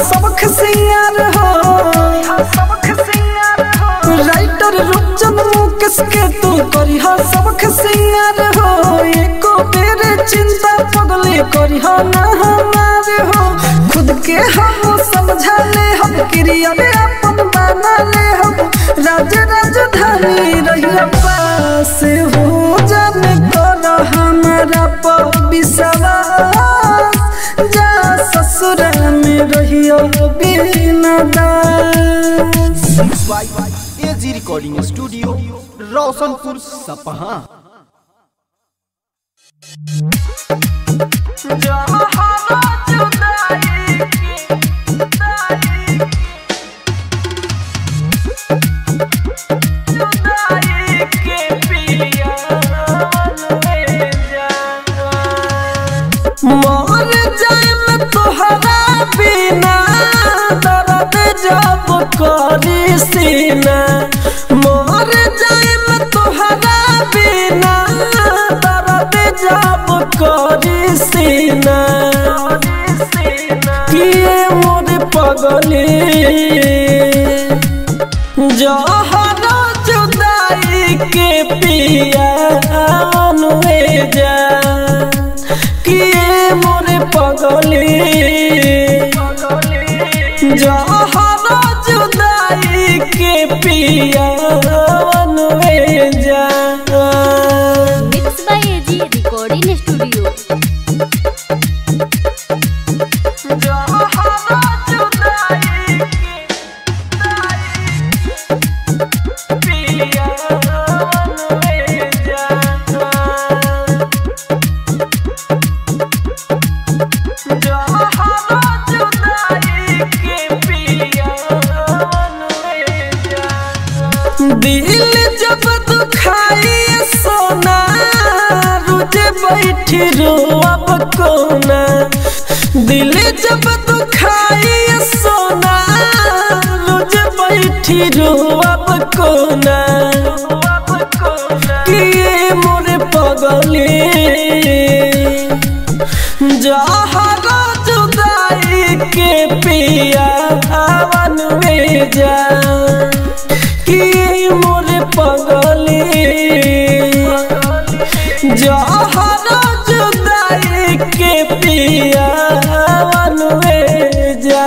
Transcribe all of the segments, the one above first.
सबक सिंगार हो राइटर रूपचंद मुकेश के तू करी सबक सिंगार हो एको बेरे चिंता पगले करी ना हमारे हो खुद के हम समझा ले हम क्रिया में अपन बना ले हम राज राजधानी रहिया पास हो जाने कर हमारा पर विश्वास जा ससुर में रहियो बिना दास by AG recording studio Roshanpur Sapaha मर जाए मैं तोहरा बिना दर्द जब करी सीना मर जाए मैं तोहरा बिना दर्द जब करी सीना किए मोर पगली जहरा जुदाई के पिया अनुए जा किए मोरे पगली जहरा जुदाई के पिया अनुए जा mix by AG recording studio जहरा जुदाई के पिया अनुए जा दिल जब दुखाई सोना रुझे बैठी रोअब कोना दिल जब दुखाई सोना रुझे बैठी रोअब कोना किए मोरे पगली जहरा जुदाई के पिया हवन में जा कि मोरे पगली जहरा जुदाई के पिया हवन में जा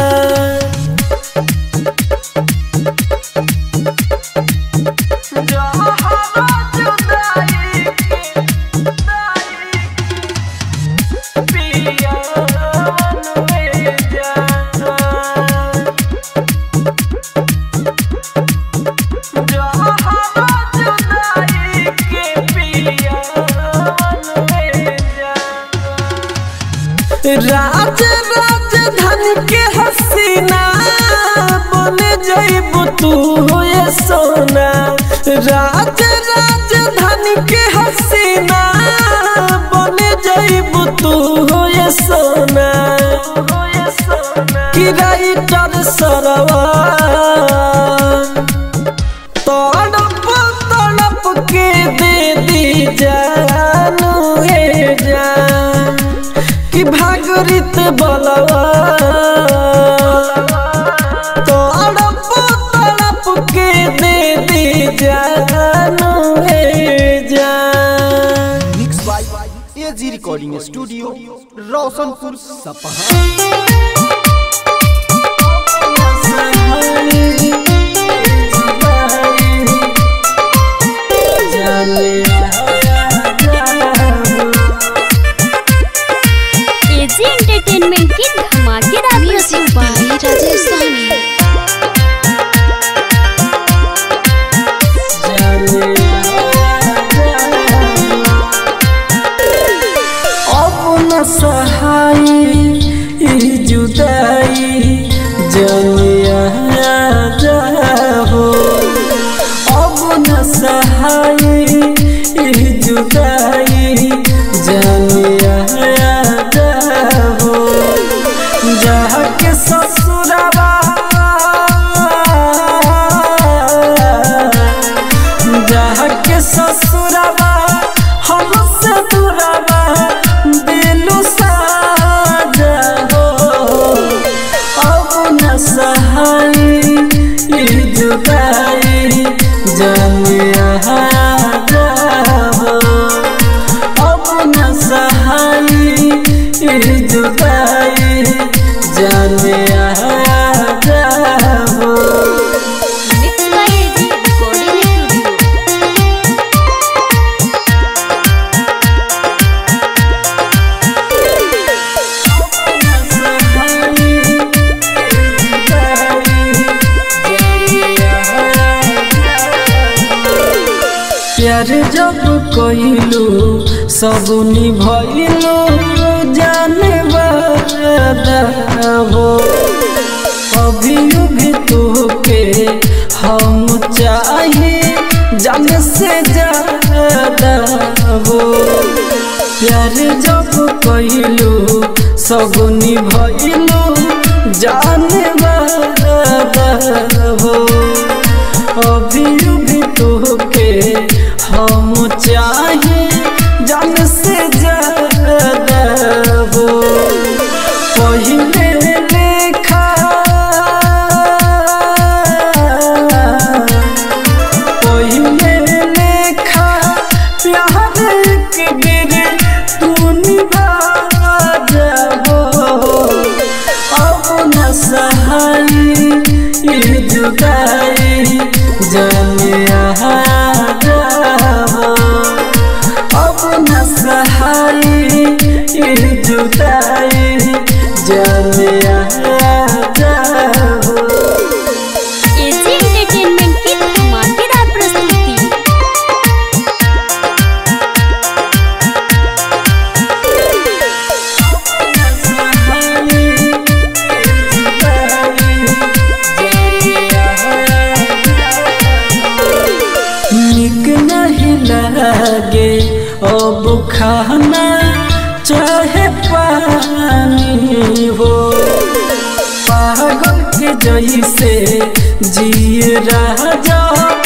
राज राजधानी के हसीना बन जइबू तू ये सोना राज राजधानी के हसीना बन जइबू तू ये सोना कि राइटर सरवा तड़प तड़प के दे दी जानू हे जान कि भागरित बलवा तड़प तड़प के दे दी जानू हे जान mix by AG recording studio Roshanpur Sapaha AG entertainment की धमाकेदार म्यूजिक बाय राजेश साहनी अब न सहाय ई जुदाई जनिया हो अब न सहाय ई जुदाई जनिया हो जहाँ के ससुरवा जहाँ के ससुरवा हमसे दूरवा दिलु साजा हो जुदाई जाने जाबो अब न सहाई ई जुदाई जाने जाबो mix by AG recording studio प्यार जब कइलू सब निभइलू जाने हो अभी भी तोके हम चाहे जान से ज्यादा हो प्यार जब कइलू सब निभइलू जाने हो अभी भी तोके हम चाहे जान से ज्यादा हो पहिले लेखा पहिले लेखा प्यार के बेर तू निभा जाबो अब न सहाई ई जुदाई जाने जाबो अब न सहाई ई जुदाई जाने जाबो एजी एंटरटेनमेंट की धमाकेदार प्रस्तुति निक नहीं लगे अब खाना चाहे पानी हो पागल के जैसे जिए राजा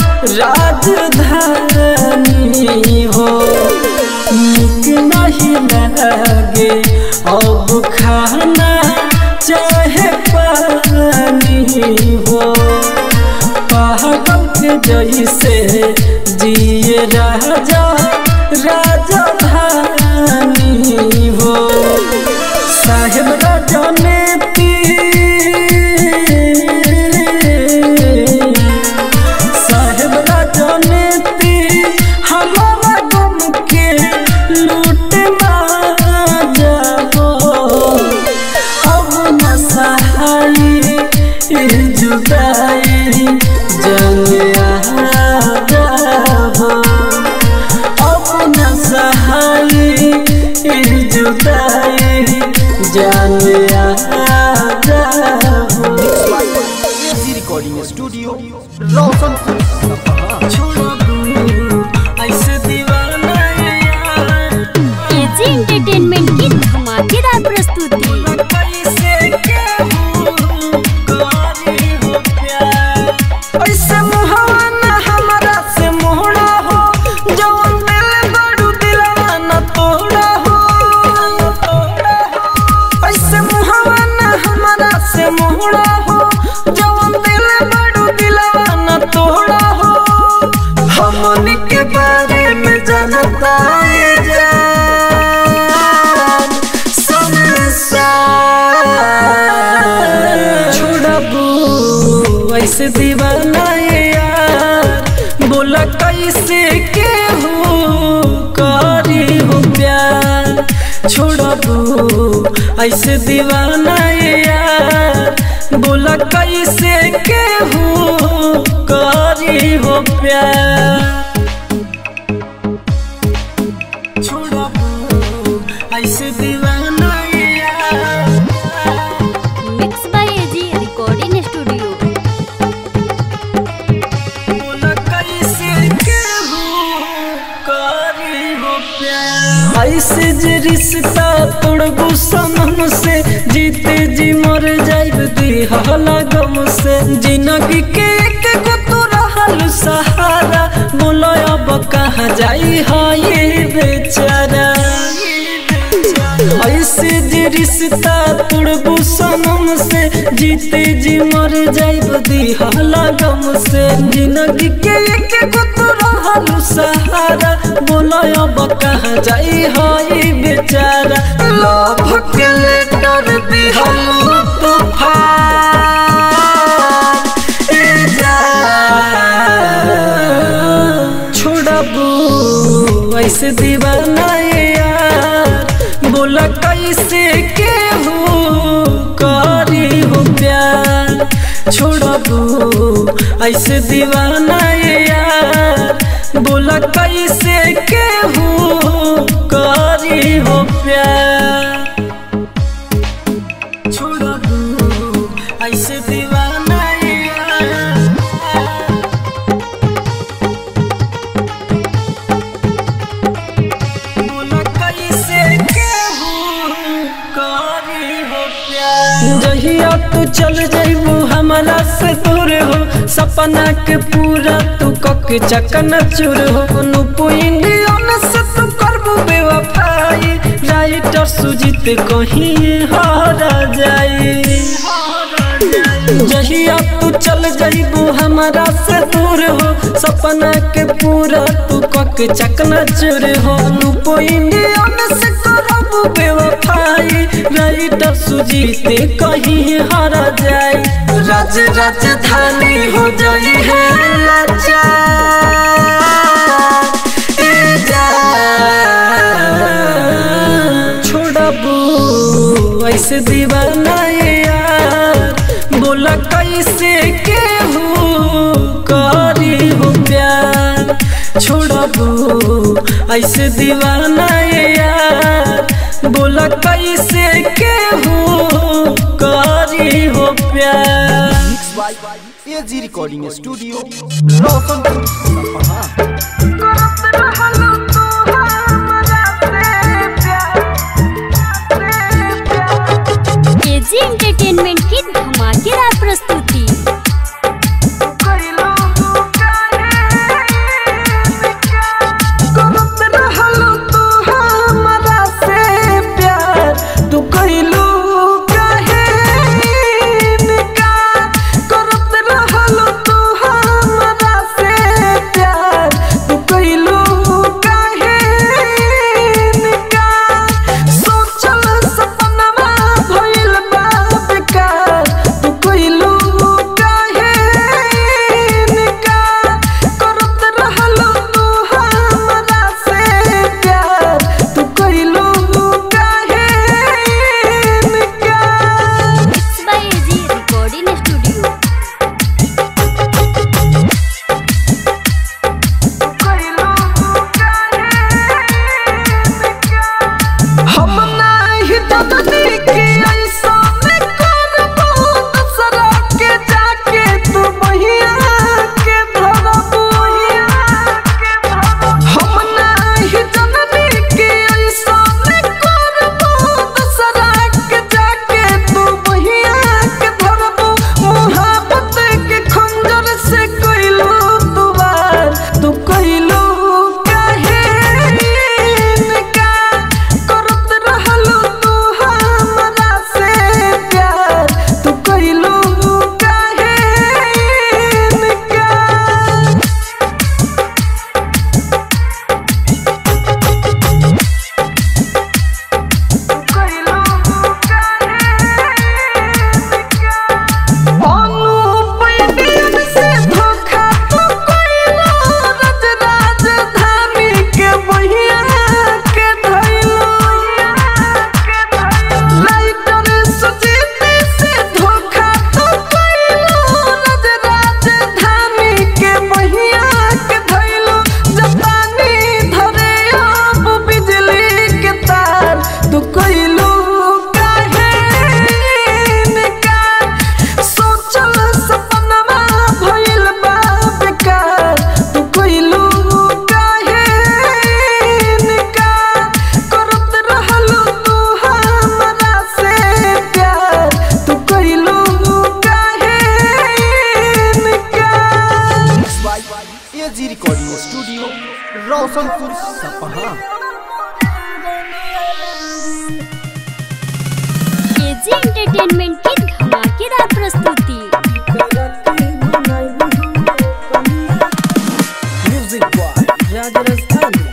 राजधानी हो निक नहीं लगे अब खाना चाहे पानी हो पागल के जैसे जिए राजा राजा धानी हो साहेब राजा ने साहेब राजा ने हमारा गम के लूट जाओ अब न सहाई ई जुदाई जाने जाबो अब न सहाई ई जुदाई जाने जाबो एजी रिकॉर्डिंग स्टूडियो रोशनपुर सपहा ऐसे दीवाना यार एजी एंटरटेनमेंट की धमाकेदार प्रस्तुति कैसे केहू करी हो प्यार ऐसे मुहावा ना हमरा से मोहड़ा हो जवन दिल बड़ू दिलवा न तोड़ा हो ऐसे मुहावा ना हमरा से मोहड़ा हो जवन दिल बड़ू दिलवा न तोड़ा हो हमनी के बारे में जानता ये जान संसार छोड़बू ऐसे दीवाना ये यार बोला कैसे के हो करी हो प्यार छोड़बू ऐसे दीवाना ये यार बोला कैसे के हो करी हो प्यार छोड़बू ऐसे दीवाना ये यार mix by AG recording studio बोला कैसे केहू करी हो प्यार ऐसे जे रिश्ता तोड़बू सनम से जीते जी मर जाइब दिहला गम से जिंदगी के एक गो तो रहल सहारा बोलो अब कहाँ जाई है ये बेचारा ऐसे जे रिश्ता तुड़बू सनम से जीते जी मर जाइब दिहला गम से जिंदगी के एक गो तो रहलू सहारा बोला अब कहाँ जाई हई बेचारा लव के लेटर दिहलू तूफान ए जान छोड़बू ऐसे दीवाना ये यार बोला कैसे के हो करी हो प्यार छोड़बू ऐसे दीवाना ये यार बोला कैसे के हो करी हो प्यार छोड़बू ऐसे दीवाना ये यार जहिया तू चल जइबू हमारा से दूर हो सपना के पूरा तू कक चकन चूर हो नुपु इंडियन से तू करबू बेवफाई राइटर सुजीत कहीं हारा जाई जहिया तू चल जइबू हमारा से दूर हो सपना के पूरा तू कक चकना चुर हो नुपो इंडियन से करबू बेवफाई राइटर सुजीते कहीं हारा जाए राज राजधानी हो जाई है लाचार ए जान छोड़बू ऐसे दीवाना ये यार बोला कैसे के हो करी हो प्यार छोड़बू ऐसे दीवाना ये यार बोला कैसे के हो करी हो प्यार mix by AG recording studio Roshanpur Sapaha AG entertainment की धमाकेदार प्रस्तुति करत रहलू तू हमरा से प्यार तू कइलू काहे इनकार करत रहलू तू हमरा से प्यार तू कइलू काहे इनकार सोचल सपनमा भइल बा बेकार तू कइलू काहे इनकार करत रहलू तू हमरा से प्यार तू कइलू काहे इनकार mix by AG recording studio हम नाही ददनी के ऐसा में करबो दूसरा के जाके तू बहिया के धरबो हम नाही ददनी के ऐसा में करबो दूसरा के जाके तू बहिया के धरबो मोहब्बत के खंजर से कइलू तू वार तू कइलू काहे इनकार करत रहलू तू हमरा से प्यार तू कइलू काहे इनकार अनुपयन से धोखा तू कइलो रज राजधानी के बहिया के धइलो लाइटर सुजीत से धोखा तू कइलो रज राजधानी के बहिया के धइलो जपानी धरे अब बिजली के तार तू कइलो काहे इनकार सोचल सपनमा भइल बा बेकार तू कइलू काहे इनकार करत रहलू तू हमरा से प्यार तू कइलू काहे इनकार mix by AG recording studio Roshanpur Sapaha AG entertainment की धमाकेदार प्रस्तुति म्यूजिक बॉय राज राजस्थानी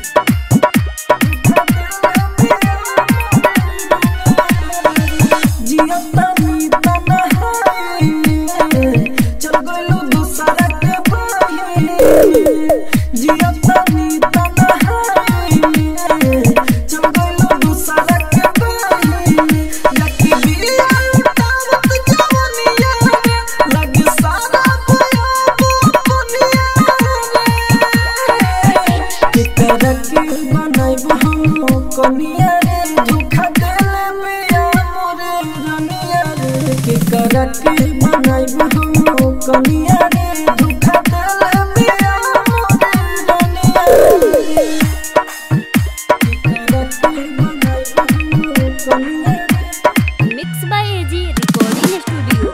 कनिया रे धोखा देले बिया मोरे रनिया रे के करके बनाइब हम कनिया रे धोखा देले बिया मोरे रनिया रे के करके बनाइब हम कनिया रे mix by AG recording studio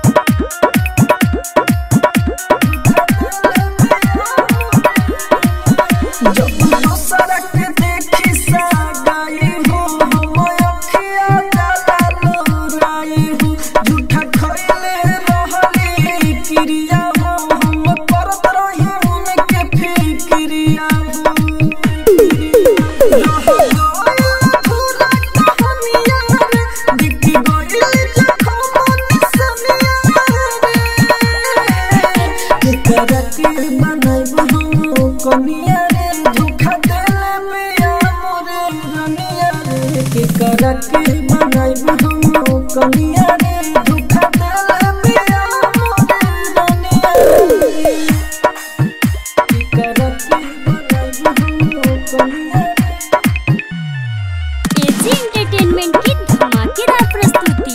जब दूसरा के देखी सागाई हो हम अखिया जाला लोराई हो झूठा खइले रहली क्रिया हो हम करत रही उनके फिक्रिया हो रह गइल पूरा कहानिया रे दिखी गइल जखम निसमिया रे करके बनाइब हम कनिया रे धोखा देले बिया मोरे रनिया रे के करके बनाइब हम कनिया रे धोखा देले बिया मोरे रनिया रे के करके बनाइब हम कनिया रे एजी एंटरटेनमेंट की धमाकेदार प्रस्तुति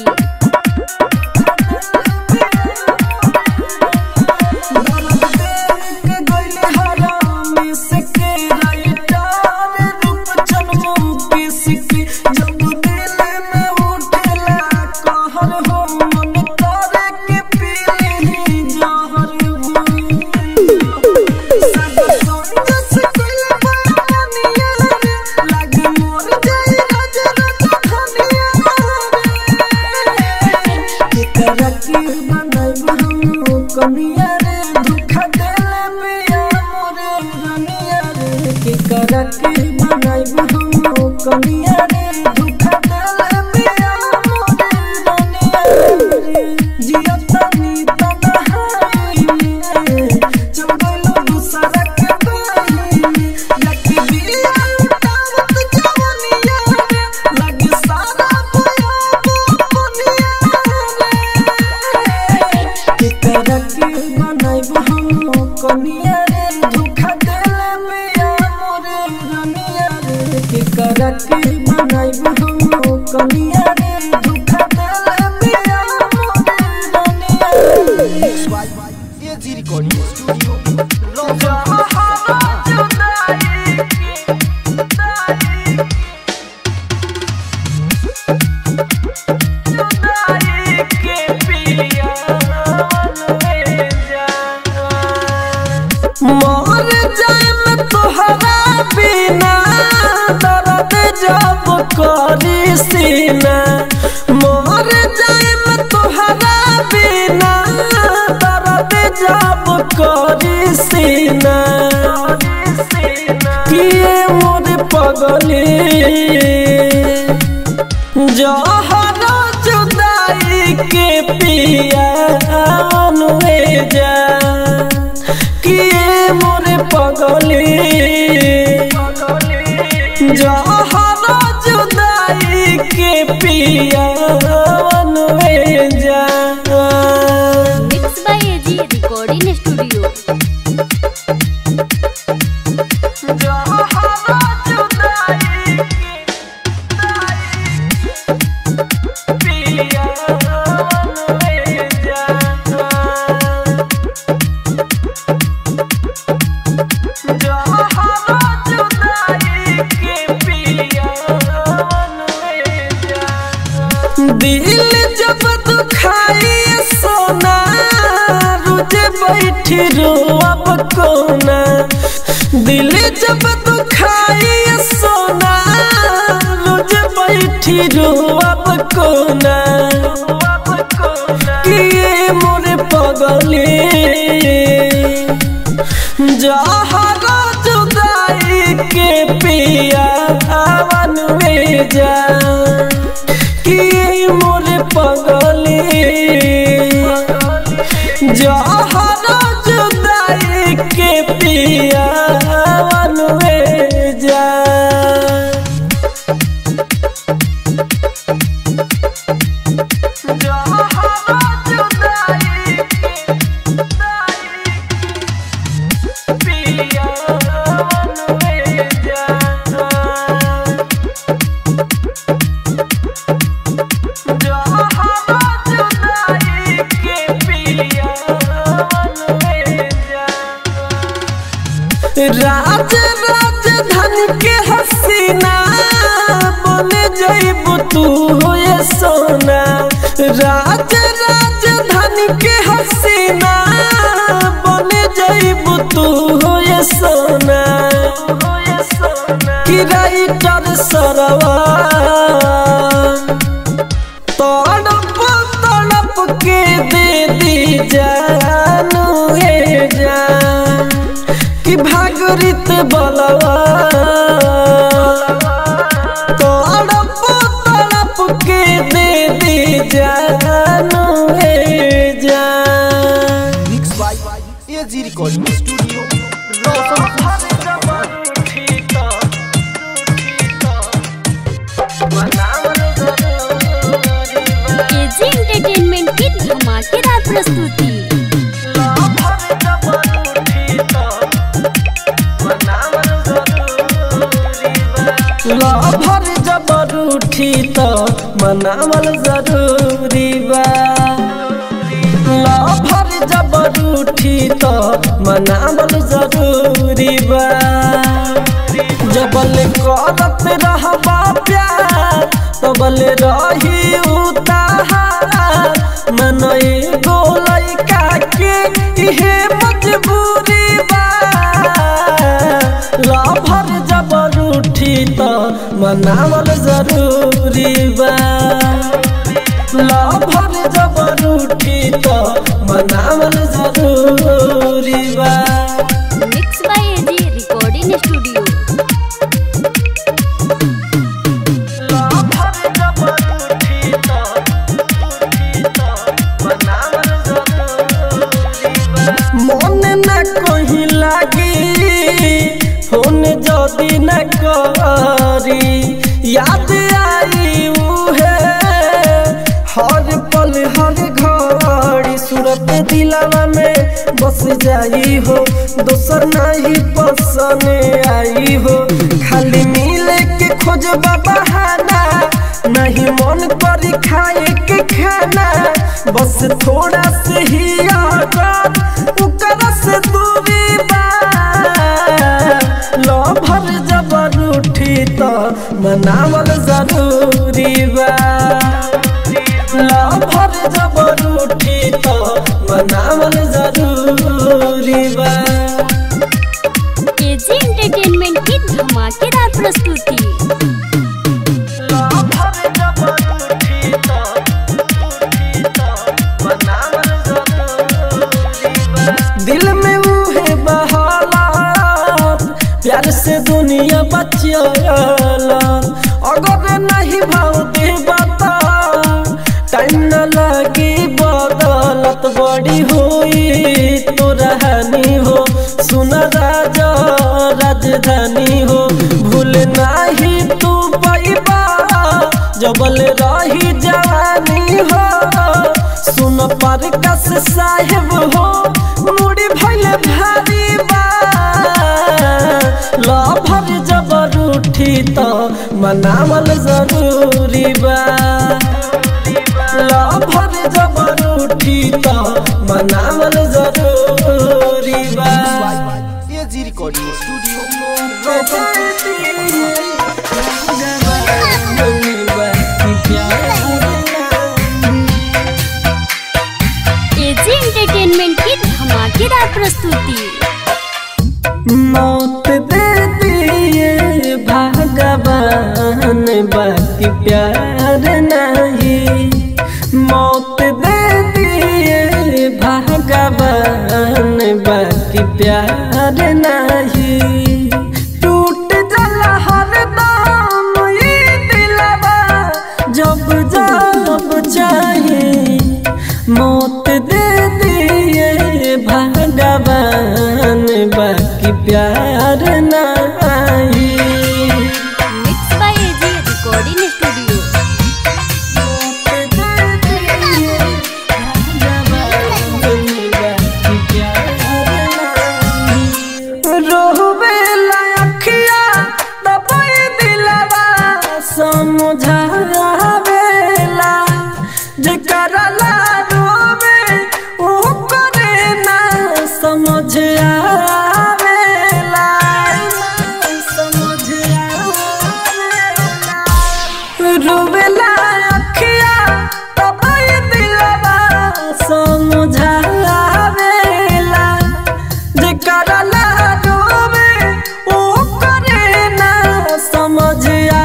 कनिया रे धोखा देले बिया मोरे रनिया रे के करके बनाइब हम कनिया रे धोखा देले बिया मोरे रनिया रे जिया तनी तनहाई में चल गइलो दूसरा के बाई में लकी बिया उठावत जवनिया रे लगी सारा बुया बुनिया रे के करके बनाइब हम कनिया रे धोखा देले बिया मोरे रनिया रे के करके बनाइब हम कनिया रे धोखा देले बिया मोरे रनिया रे एजी रिकॉर्डिंग स्टूडियो रौशन मर जाएम तोहरा बिना दर्द जब करी सीना मर जाएम तोहरा बिना दर्द जब करी सीना किए मोर पगली जहर जुदाई के पिया अनुए जा किए मोरे पगली जहर जुदाई के पिया अनुए जा mix by AG recording studio दिल जब दुखाई सोना रुझे बैठी रो अब कोना दिल जब दुखाई सोना रुझे बैठी रोअब कोना किए मोरे पगले जहरा जुदाई के पिया हवन में जा किए मोरे पगले जहरा जुदाई के पिया हवन में जा राज राजधानी के हसीना बने जइबू तू हो ये सोना राज राजधानी के हसीना बने जइबू तू हो ये सोना कि राइटर सरवा तड़प तड़प के दे दी जानू हे जान कि भागरित बलवा तड़प तड़प के दे दी जानू हे जान mix by AG recording studio Roshan AG entertainment की धमाकेदार प्रस्तुति लभर जबर उठी त मनावल जरूरी बा लभर जबर उठी त मनावल जरूरी बा जबल करत रहबा प्यार तबल रही उतार मन एगो लइका के इहे मजबूरी बा लभर जबर उठी त मनावल जरूरी बा लभर जबर उठी त मनावल जरूरी बा mix by AG recording studio lover जबर उठी त उठी त मनावल जरूरी बा मन न कहीं लागी फोन जदी न करी याद आई उहे हर पल हर घड़ी सूरत दिलावा में बस जाई हो दोसर नहीं पसंद आई हो खाली मिले के खोज बहाना नहीं मन करी खाए के खाना बस थोड़ा से ही आदत उकर से दूरी बा लभर जबर उठी त मनावल जरूरी बा लभर जबर उठी त मनावल जरूरी बा एजी एंटरटेनमेंट की धमाकेदार प्रस्तुति लभर जबर उठी त उठी त मनावल जरूरी बा दिल में उहे बहालात प्यार से दुनिया बचियाला अगर नहीं भाव दे बता टाइम न लगी बदलत बड़ी हुई तो रहनी हो सुन राजा राजधानी हो भूल नहीं तू पैबा जबल रही जवानी हो सुन पर कस साहेब हो मुड़ी भैले भारी बा लभर जबर उठी त मनावल जरूरी बा लभर जबर उठी त मनावल जरूरी बा AG recording studio AG entertainment की धमाकेदार प्रस्तुति मौत दे दिए भगवान बाकी प्यार नहीं टूट जाला हर दाम ये दिलवा जब जब चाहे मौत दे दिए भगवान बाकी प्यार नहीं mix by AG recording studio रोहबेला अखिया दबाई दिलवा समझावेला जेकरा ला रोवे ओ करे ना समझ आवेला समझ आवेला रोवेला अखिया दबाई दिलवा समझावेला जेकरा ला रोवे ओ करे ना समझ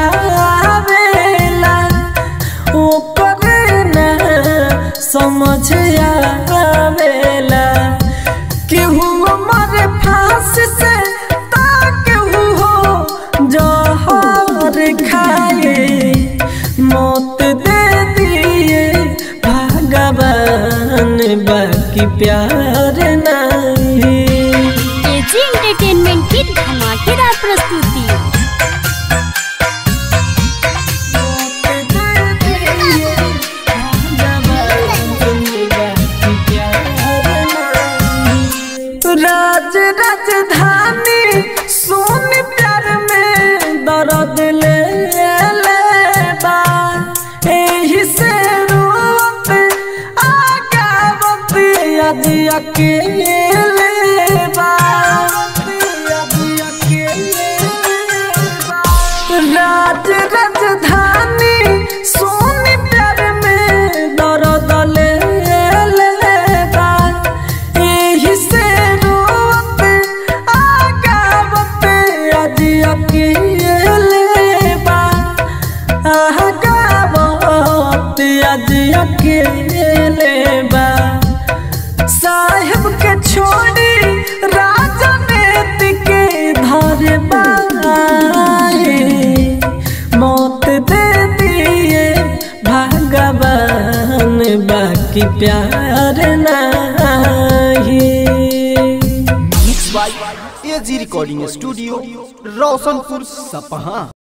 आवेला ओ करे ना समझ आवेला केहू मर फांस से ता केहू हो जहर खाए मौत दे दिए भगवान बाकी प्यार नहीं एजी एंटरटेनमेंट की धमाकेदार प्रस्तुति राज राजधानी सोन प्यार में दर्द ले लेबा एही से रोत आगावत आज अकेले बा आज अकेले बा राज राजधानी सोन प्यार में दर्द ले लेबा एही से रोत आगावत आज अकेले बा आगावत आज अकेले बा साहेब के छोड़ी राजनीति के धारे बाए मौत दे दिए भगवान बाकी प्यार नहीं mix by AG recording studio Roshanpur सपहा